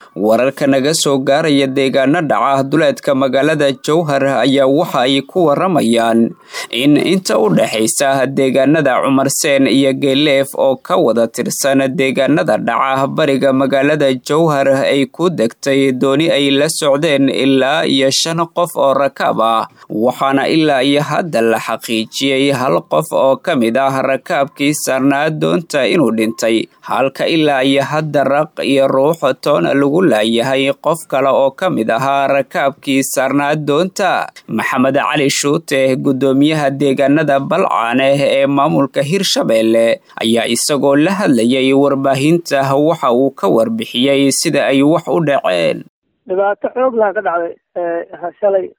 wararka naga soo gaaraya deegaano dhaca duleedka magaalada jowhar ayaa waxa ay ku waramayaan in inta u dhexaysa deegaanada cumarseen iyo geeleef oo ka wada tirsan deegaanada dhaca bariga magaalada jowhar ay ku degtay dooni ay la socdeen ilaa iyo shan qof oo rakaab ah waxaana ilaa iyo hadda la xaqiijiyey hal qof oo ka mid ah rakaabkii saarnaa doonta inuu dhintay halka ilaa iyo hadda raq iyo ruux toona lagu laayahay qof kale oo ka mid ahaa rakaabkii saarnaa doonta maxamed cali shuute guddoomiyaha deegaanada balcaane ee maamulka hirshabeelle ayaa isagoo la hadlayay warbaahinta waxa uu ka warbixiyey sida ay wax u dhaceen dhibaato xoog laha ka dhacday shalay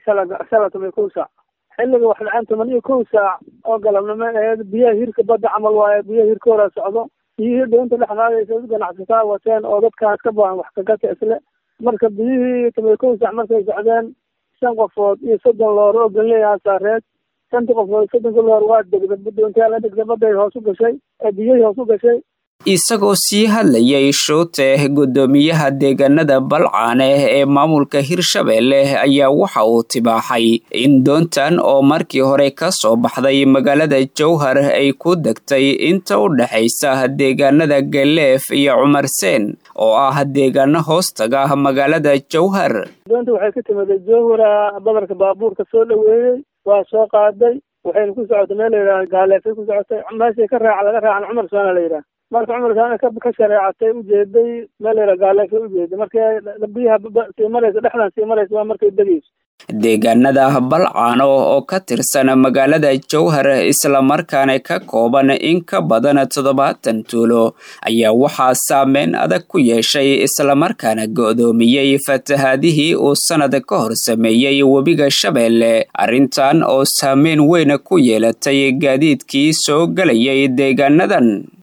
shala toban iyo kow saac xilliga wax dhaceen toban iyo kow saac oo galabnimo aheed biyaha hirka badda camal waaye biyaha hirka hora socdo biyihii doonta dhex qaadaysa ganacsataa wateen oo dadkaas ka baahan wax kagata isle marka biyihii toban iyo kow saac markay socdeen shan qofood iyo soddon loor oo ganleeyaha saareed shantii qofood soddonka loor waa degda doontaa la degda badday hoos u gashay ee biyihii hoos u gashay isagoo sii hadlayay shuute guddoomiyaha deegaanada balcaane ee maamulka hirshabeelle ayaa waxa uu tibaaxay in doontan oo markii hore ka soo baxday magaalada jowhar ay ku degtay inta u dhexaysa deegaanada galeef iyo cumarseen oo ah deegaano hoostaga magaalada jowhar doonta waxay ka timiday jowhara badarka baabuurka soo dhoweeyey waa soo qaaday waxayna ku socotay meel layidhaha gaaleefay ku socotay meeshay ka raaca laga raacan cumar soona la yidhaha marka cumarkaana ka shareecatay ujeeday meel layidhaha gaaleefay ujeeday markay biyaha sii maraysa dhexdan sii maraysa waa markay degayso deegaanada balcaano oo ka tirsan magaalada jowhar islamarkaana ka kooban in ka badan toddobaatan tuulo ayaa waxaa saameyn adag ku yeeshay islamarkaana go'doomiyey fatahaadihii uu sannad ka hor sameeyey webiga shabeelle arrintan oo saameyn weyn ku yeelatay gaadiidkii soo gelayay deegaanadan